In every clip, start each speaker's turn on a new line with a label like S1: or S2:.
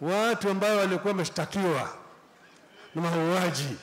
S1: watu ambao walikuwa wameshtakiwa na mauaji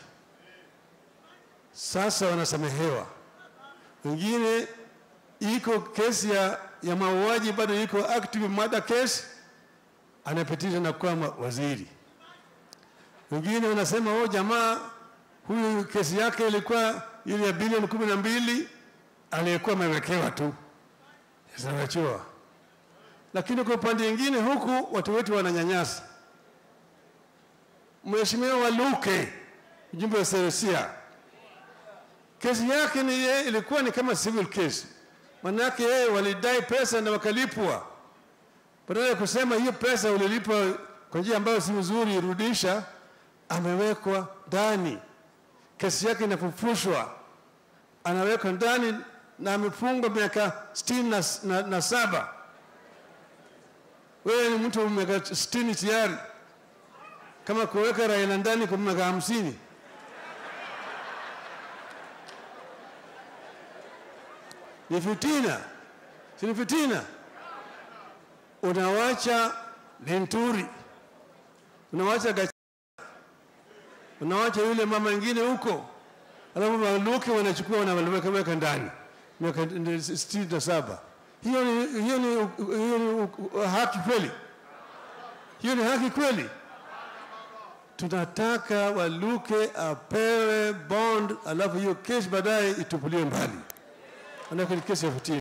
S1: sasa wanasamehewa. Wengine iko kesi ya, ya mauaji bado iko active murder case, anapitisha na kuwa ma- waziri. Wengine wanasema oh, jamaa huyu kesi yake ilikuwa ile ya bilioni kumi na mbili aliyekuwa amewekewa tu zinawachiwa. Lakini kwa upande mwingine huku watu wetu wananyanyasa. Mheshimiwa Waluke, mjumbe wa Serusia, kesi yake ni ye, ilikuwa ni kama civil case, manake yeye walidai pesa na wakalipwa. Badala ya kusema hiyo pesa ulilipwa kwa njia ambayo si nzuri, irudisha, amewekwa ndani, kesi yake inafufushwa, anawekwa ndani na amefungwa miaka sitini na, na, na saba. Wewe ni mtu wa miaka sitini tayari, kama kuweka Raila ndani kwa miaka hamsini. Ni fitina, si ni fitina? Unawacha Lenturi, unawacha Gachagua, unawacha yule mama ingine huko, alafu Waluke wanachukua wanaweka weka ndani miaka sitini na saba. Hiyo ni, hiyo ni, hiyo ni haki kweli? Hiyo ni haki kweli? Tunataka Waluke apewe bond, alafu hiyo kesi baadaye itupuliwe mbali, manake ni kesi ya fitina.